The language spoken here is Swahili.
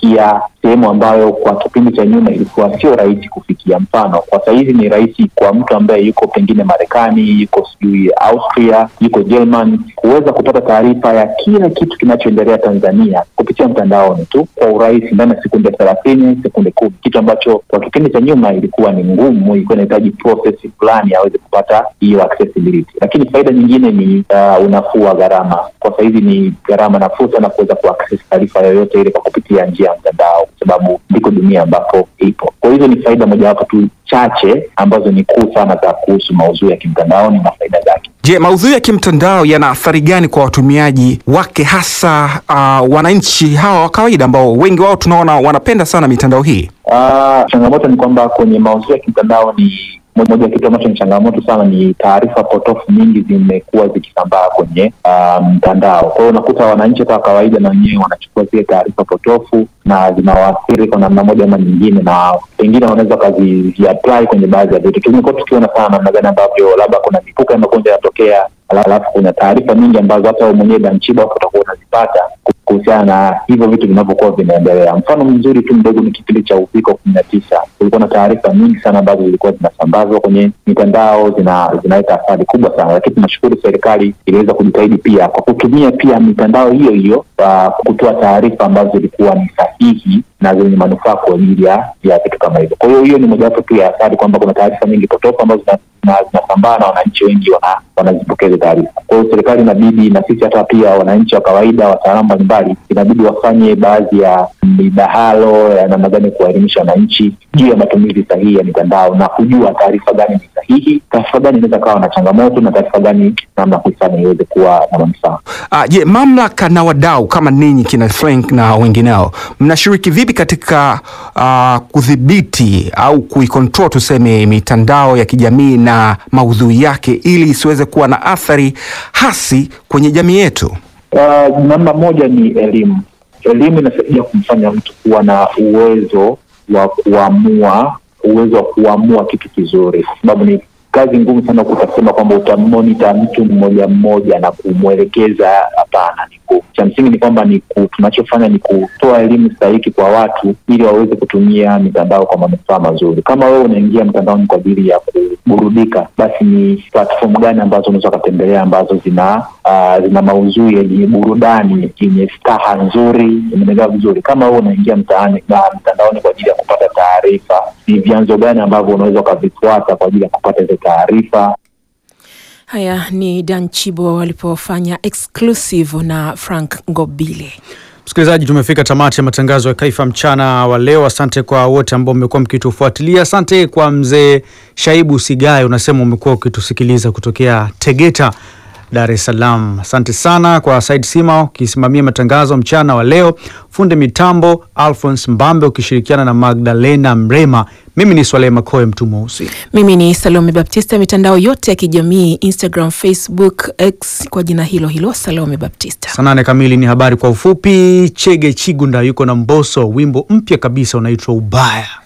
kufikia sehemu ambayo kwa kipindi cha nyuma ilikuwa sio rahisi kufikia. Mfano, kwa sahizi ni rahisi kwa mtu ambaye yuko pengine Marekani, yuko sijui Austria, yuko German kuweza kupata taarifa ya kila kitu kinachoendelea Tanzania kupitia mtandaoni tu kwa urahisi ndani ya sekunde thelathini, sekunde kumi, kitu ambacho kwa kipindi cha nyuma ilikuwa ni ngumu, ilikuwa inahitaji process fulani aweze kupata hiyo accessibility. Lakini faida nyingine ni uh, unafuu wa gharama. Kwa sahizi ni gharama nafuu sana kuweza kuaccess taarifa yoyote ile kwa kupitia njia ya mtandao, kwa sababu ndiko dunia ambapo ipo. Kwa hizo ni faida mojawapo tu chache ambazo ni kuu sana za kuhusu maudhui ya kimtandaoni na faida zake. Je, maudhui ya kimtandao yana athari gani kwa watumiaji wake, hasa uh, wananchi hawa wa kawaida ambao wengi wao tunaona wanapenda sana mitandao hii? Uh, changamoto ni kwamba kwenye maudhui ya kimtandao ni moja ya kitu ambacho ni changamoto sana ni taarifa potofu nyingi zimekuwa zikisambaa kwenye mtandao. Um, kwa hiyo unakuta wananchi hata wa kawaida na wenyewe wanachukua zile taarifa potofu na zinawaathiri kwa namna moja ama nyingine, na pengine wanaweza wakaziapply kwenye baadhi ya vitu. Tumekuwa tukiona sana namna gani ambavyo labda kuna mipuka ya magonjwa yanatokea, alafu kuna taarifa nyingi ambazo hata wewe mwenyewe Danchiba utakuwa unazipata kuhusiana na hivyo vitu vinavyokuwa vinaendelea. Mfano mzuri tu mdogo ni kipindi cha uviko kumi na tisa. Kulikuwa na taarifa nyingi sana ambazo zilikuwa zinasambazwa kwenye mitandao zina zinaleta athari kubwa sana, lakini tunashukuru serikali iliweza kujitahidi pia kwa kutumia pia mitandao hiyo hiyo uh, kutoa taarifa ambazo zilikuwa ni sahihi na zenye manufaa kwa ajili ya vitu kama hivyo. Kwa hiyo hiyo ni mojawapo tu ya athari kwamba kuna taarifa nyingi potofu ambazo zinasambaa na wananchi wengi wana, wanazipokea hizo taarifa. Kwa hiyo serikali inabidi na sisi hata pia wananchi wa kawaida, wataalamu mbalimbali, inabidi wafanye baadhi ya midahalo ya namna gani kuwaelimisha wananchi juu ya matumizi sahihi ya mitandao na kujua taarifa gani ni sahihi, taarifa gani inaweza kawa na changamoto na taarifa gani namna kuifanya iweze kuwa na manufaa. Uh, je, mamlaka na wadau kama ninyi kina Frank na wengineo mnashiriki vipi katika uh, kudhibiti au kuikontrol tuseme mitandao ya kijamii na maudhui yake ili isiweze kuwa na athari hasi kwenye jamii yetu? Uh, namna moja ni elimu. Elimu inasaidia kumfanya mtu kuwa na uwezo wa kuamua, uwezo wa kuamua kitu kizuri, kwa sababu ni kazi ngumu sana kutasema kwamba utamonita mtu mmoja mmoja na kumwelekeza. Hapana, ni cha msingi ni kwamba ni tunachofanya ni kutoa elimu stahiki kwa watu ili waweze kutumia mitandao kwa manufaa mazuri. Kama wewe unaingia mtandaoni kwa ajili ya kuburudika, basi ni platform gani ambazo unaweza ukatembelea ambazo zina uh, zina maudhui yenye burudani yenye staha nzuri, imeelewa vizuri. Kama wewe unaingia mtaani na mtandaoni kwa ajili ya kupata taarifa, ni vyanzo gani ambavyo unaweza ukavifuata kwa ajili ya kupata hizo taarifa. Haya ni Dan Chibo walipofanya exclusive na Frank Ngobile. Msikilizaji, tumefika tamati ya matangazo ya Kaifa mchana wa leo. Asante kwa wote ambao mmekuwa mkitufuatilia. Asante kwa mzee Shaibu Sigae, unasema umekuwa ukitusikiliza kutokea Tegeta, Dar es Salaam. Asante sana kwa Said Sima ukisimamia matangazo mchana wa leo, funde mitambo Alphonse Mbambe ukishirikiana na Magdalena Mrema. Mimi ni Swaleh Makoe mtu mweusi. Mimi ni Salome Baptista, mitandao yote ya kijamii Instagram, Facebook, X kwa jina hilo hilo Salome Baptista. Saa nane kamili ni habari kwa ufupi. Chege Chigunda yuko na Mboso, wimbo mpya kabisa unaitwa Ubaya.